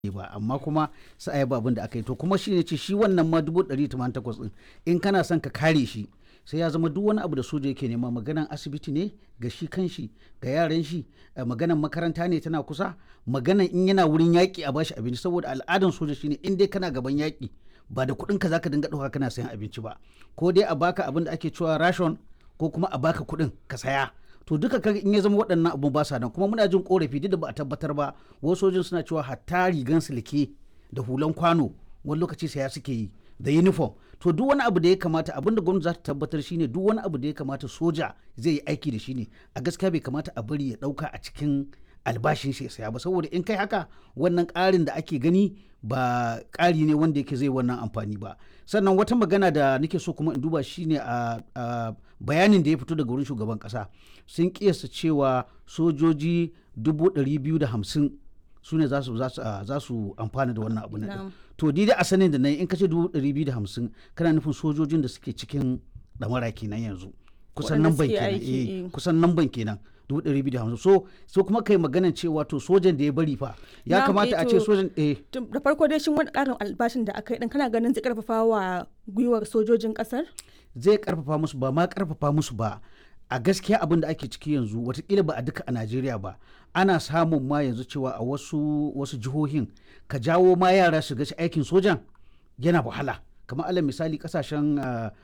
ba amma kuma sai a yi abin da aka yi to kuma shi ne ce shi wannan ma dubu ɗari tamanin takwas ɗin in kana son ka kare shi sai ya zama duk wani abu da soja yake nema maganan asibiti ne ga shi kan shi ga yaran shi maganan makaranta ne tana kusa maganan in yana wurin yaƙi a bashi abinci saboda al'adan soja shine in dai kana gaban yaƙi ba da kuɗin ka zaka dinga ɗauka kana sayan abinci ba ko dai a baka abin da ake cewa ration ko kuma a baka kuɗin ka saya to duka kaga in ya zama waɗannan abu ba sa nan kuma muna jin korafi duk da ba a tabbatar ba wasu sojin suna cewa hatta rigan silke da hulan kwano wani lokaci saya suke yi da uniform to duk wani abu da ya kamata abin da gwamnati za ta tabbatar shine duk wani abu da ya kamata soja zai yi aiki da shi ne a gaskiya bai kamata a bari ya ɗauka a cikin albashin shi ya saya ba saboda in kai haka wannan ƙarin da ake gani ba ƙari ne wanda yake zai wannan amfani ba sannan wata magana da nake so kuma in duba shine a bayanin da ya fito daga wurin shugaban ƙasa sun kiyasta cewa sojoji dubu ɗari biyu da hamsin su ne za su amfana da wannan abu na to dai a sanin da na in ka ce dubu ɗari biyu da hamsin kana nufin sojojin da suke cikin ɗamara kenan yanzu kusan nan ban kenan eh kusan nan ban kenan dubu ɗari biyu da hamsin so so kuma kai maganan cewa to sojan da ya bari fa ya kamata a ce sojan eh da farko dai shin wani ƙarin albashin da aka yi dan kana ganin zai karfafa wa gwiwar sojojin ƙasar zai karfafa musu ba ma karfafa musu ba a gaskiya abin da ake ciki yanzu watakila ba a duka a najeriya ba ana samun ma yanzu cewa a wasu wasu jihohin ka jawo ma yara su ga aikin sojan yana wahala kamar alal misali kasashen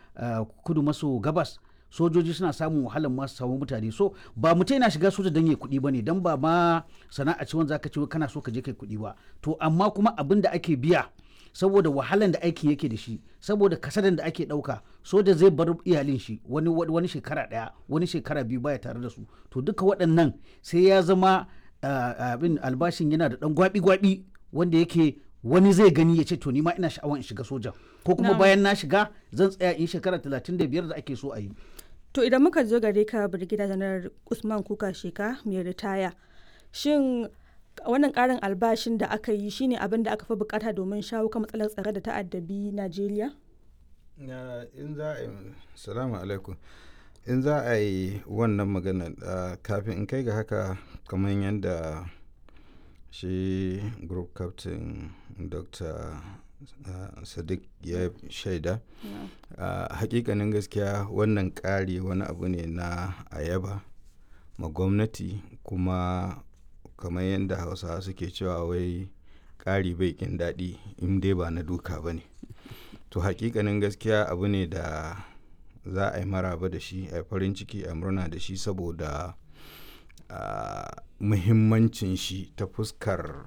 kudu maso gabas sojoji suna samun wahalar masu samu mutane so ba mutum yana shiga soja don ya kuɗi ba ne don ba ma sana'a ce wanda zaka ce kana so ka je kai kuɗi ba to amma kuma abin da ake biya saboda wahalan da aikin yake da shi saboda kasadan da ake ɗauka soja zai bar iyalin shi wani wani shekara ɗaya wani shekara biyu baya tare da su to duka waɗannan sai ya zama abin albashin yana da ɗan gwabi-gwabi wanda yake wani zai gani ya ce to ni ma ina sha'awar in shiga soja ko kuma bayan na shiga zan tsaya in shekara talatin da biyar da ake so a yi to idan muka zo gare ka birgida janar usman kuka sheka mai ritaya shin wannan karin albashin da aka yi shine abin da aka fi bukata domin shawo kan matsalar tsare da ta'addabi najeriya in za a yi salamu alaikum in za a yi wannan magana kafin in kai ga haka kamar yadda shi group captain dr uh, sadiq ya shaida uh, hakikanin gaskiya wannan ƙari wani abu ne na ayaba ma gwamnati kuma kamar yadda hausawa suke cewa wai ƙari bai ƙin daɗi in dai ba na duka ba ne to hakikanin gaskiya abu ne da za a yi maraba da shi a farin ciki a murna da shi saboda uh, muhimmancin shi ta fuskar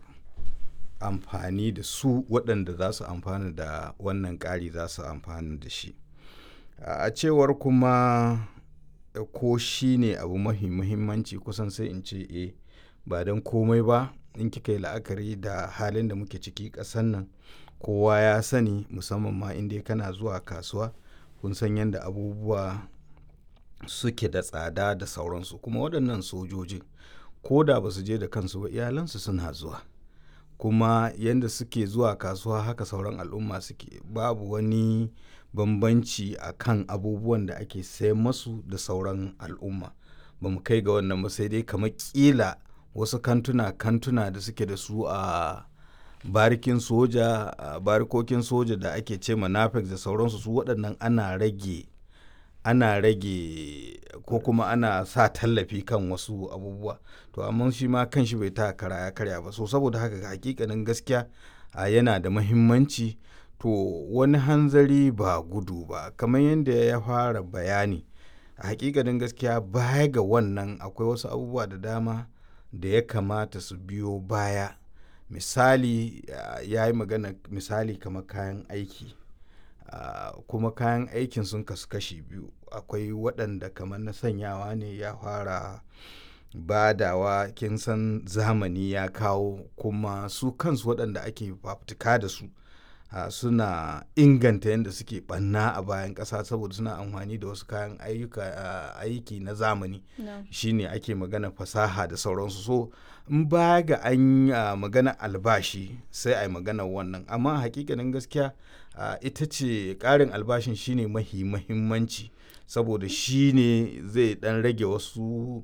amfani da su waɗanda za su amfana da wannan ƙari za su amfana da shi a cewar kuma ko shi ne abu mahi muhimmanci kusan sai in ce e ba don komai ba in kika yi la'akari da halin da muke ciki ƙasan nan kowa ya sani musamman ma inda kana zuwa kasuwa kun san yadda abubuwa suke da tsada da sauransu kuma waɗannan sojojin ko da ba su je da kansu ba iyalansu suna zuwa kuma yadda suke zuwa kasuwa haka sauran al'umma suke babu wani bambanci a kan abubuwan da ake sayan masu da sauran al'umma ba mu kai ga wannan ba sai dai kamar kila wasu kantuna kantuna da suke da su a barikin soja a barikokin soja da ake ce manafex da sauransu su waɗannan ana rage ana rage ko kuma ana sa tallafi kan wasu abubuwa to amma shi ma kan shi bai ta kara ya karya ba so saboda haka hakikanin gaskiya a yana da mahimmanci to wani hanzari ba gudu ba kamar yadda ya fara bayani a hakikanin gaskiya baya ga wannan akwai wasu abubuwa da dama da ya kamata su biyo baya misali ya yi magana misali kamar kayan aiki Uh, kuma kayan aikin sun kasu kashi biyu akwai waɗanda kamar na sanyawa ne ya fara badawa kin san zamani ya kawo kuma su kansu waɗanda ake fafutuka da su uh, suna inganta yadda suke ɓanna a bayan ƙasa saboda suna amfani da wasu kayan uh, aiki na zamani no. shine ake magana fasaha da sauransu so in ba ga an magana albashi sai a yi magana wannan amma hakikanin gaskiya Uh, ita ce ƙarin albashin shine mahi mahimmanci saboda shi ne zai dan rage wasu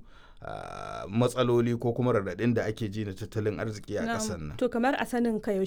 ah, matsaloli ko kuma raɗaɗin da ake ji na tattalin arziki a Na'am. ƙasar nan To kamar a sanin ka yaushe